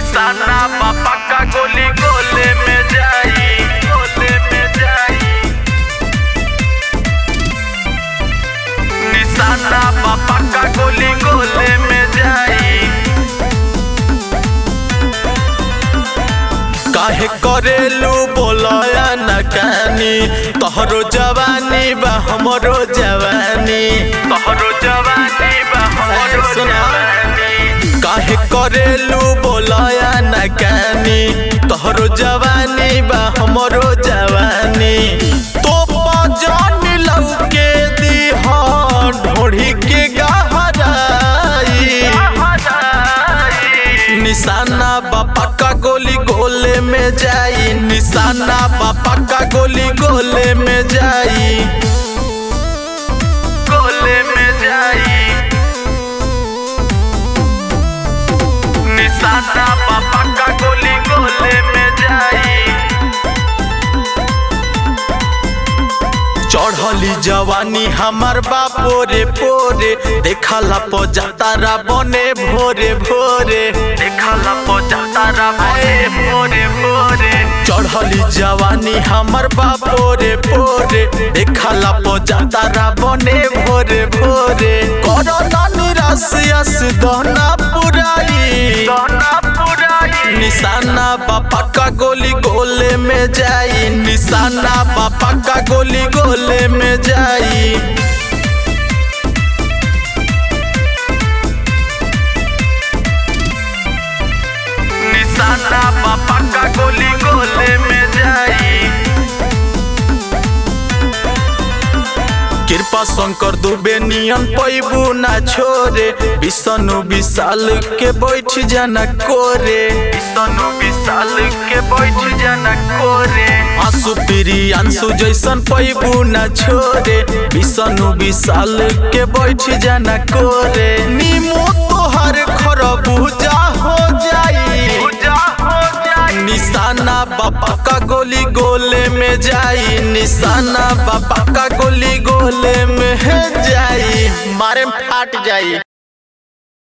निशाना पापा का गोली गोले में जाई गोले में जाई निशाना पापा का गोली गोले में जाई काहे करेलू बोलया न कानी तोहरो जवानी बा हमरो जवानी तोहरो जवानी बा हमरो जवानी काहे करेलू बोलया न कानी तोहरो जवानी बा हमरो जवानी तो जान लौके दी ढोढ़ी के गहराई निशाना बापा का गोली गोले में जाई निशाना बापा का गोली गोले में जाई गोले में जाई निशाना बापा का गोली गोले में जाई चढ़ली जवानी हमार बापो रे पोरे देखला पो जातारा बने भोरे भोरे देखला पो जातारा बने भोरे भोरे चढ़ली जवानी हमार बापो रे पोरे देखला पो जातारा बने भोरे भोरे करना निराश यस दहना पुराई दहना पुराई निशाना बापा का गोली गोले में जाई निशाना बापा का गोली गोले में जाई निशाना बापा का गोली गोले में जाई कृपा शंकर दुबे नियन पैबू ना छोरे विष्णु विशाल के बैठ जाना कोरे विष्णु विशाल के बैठ जाना कोरे आंसू पीरी आंसू जैसन पैबू ना छोरे विष्णु विशाल के बैठ जाना कोरे नीमो तोहर खरबूजा हो जाई निशाना बापा का गोली गोले में जाई निशाना बापा का गोली गोले में जाई मारे में फाट जाई